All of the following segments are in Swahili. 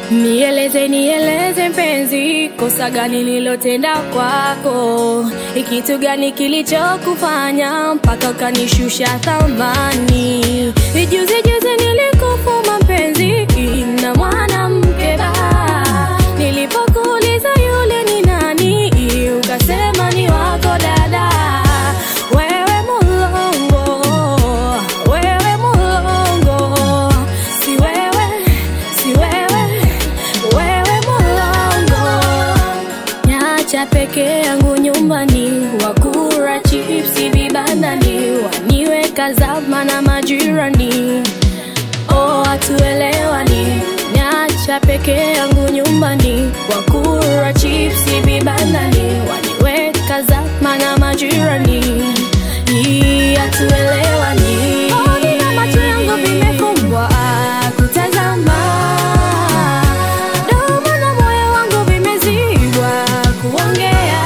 Nieleze, nieleze mpenzi, kosa gani nilotenda kwako? Ni kitu gani kilichokufanya mpaka ukanishusha thamani? Ni juzi juzi nilikufuma mpenzi na mwanamke ba, nilipokuuliza yule ni nani, ukasema ni wako dada. Wewe mulongo, wewe mulongo, si wewe, si wewe, wewe mulongo. Nyacha peke yangu nyumbani, wakura chipsi vibandani, waniweka zama na majirani. Oh, hatuelewani. Nyacha peke yangu nyumbani, wakura chipsi vibandani, waniweka zama na majirani. Hii hatuelewani. Oh, nina macho yangu vimefumbwa kutazama, domo na moyo wangu vimezibwa kuongea,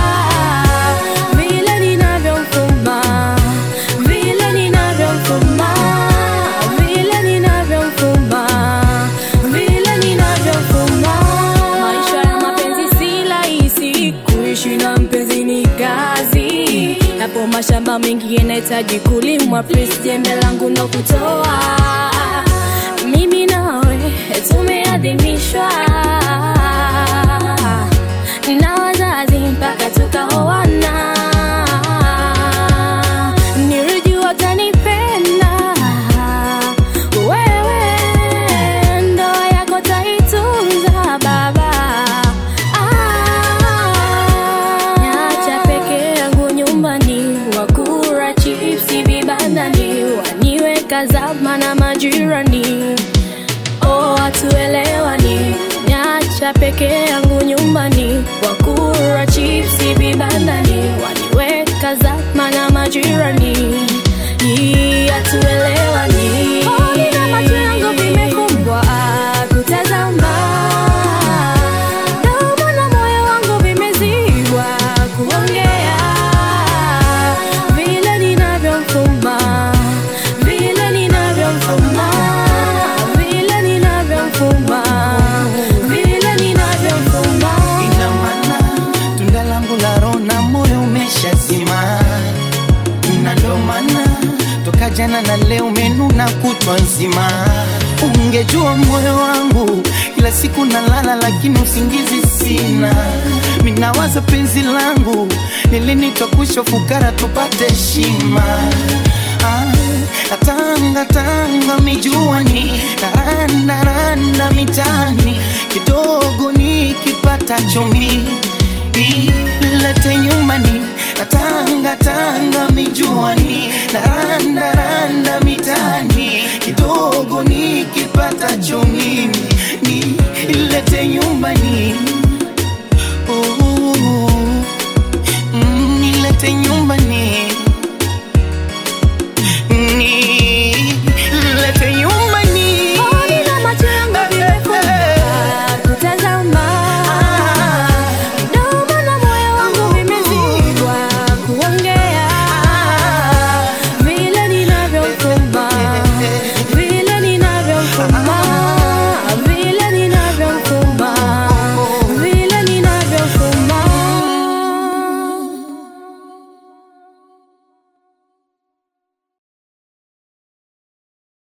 vile ninavyomfuma, vile ninavyomfuma, vile ninavyomfuma, vile ninavyomfuma. Maisha ya mapenzi si rahisi, kuishi na mpenzi ni kazi. Yapo mashamba mengi yanahitaji kulimwa, please jembe langu ndo kutoa. Mimi nawe tumeadhimishwa na wazazi mpaka tukaoana. Nilijua utanipenda wewe, ndoa yako taitunza baba. Ah, Nyacha peke yangu nyumbani, wakura chipsi vibandani, waniweka zama na majirani. Oh, hatuelewani. Nyacha peke yangu nyumbani, wakura chipsi vibandani, waniweka zama na majirani. Hii hatuelewani. Oh, nina macho yangu vimefumbwa kutazama, domo na moyo wangu vimezibwa kuongea, vile ninavyomfuma, vile ninavyomfuma, vile ninavyomfuma, vile ninavyomfuma. Ina maana tunda langu la roho na moyo umeshazima, na ndo maana toka jana na leo umenuna kutwa nzima. Ungejua moyo wangu kila siku nalala, lakini usingizi sina. Minawaza penzi langu lilinitwa kusho fukara tupate heshima Ah, Tanga tanga mijuani, randa randa mitani, kidogo nikipata chumi ilete nyumbani. Tanga tanga mijuani, randa randa mitani, kidogo nikipata chumi ilete nyumbani.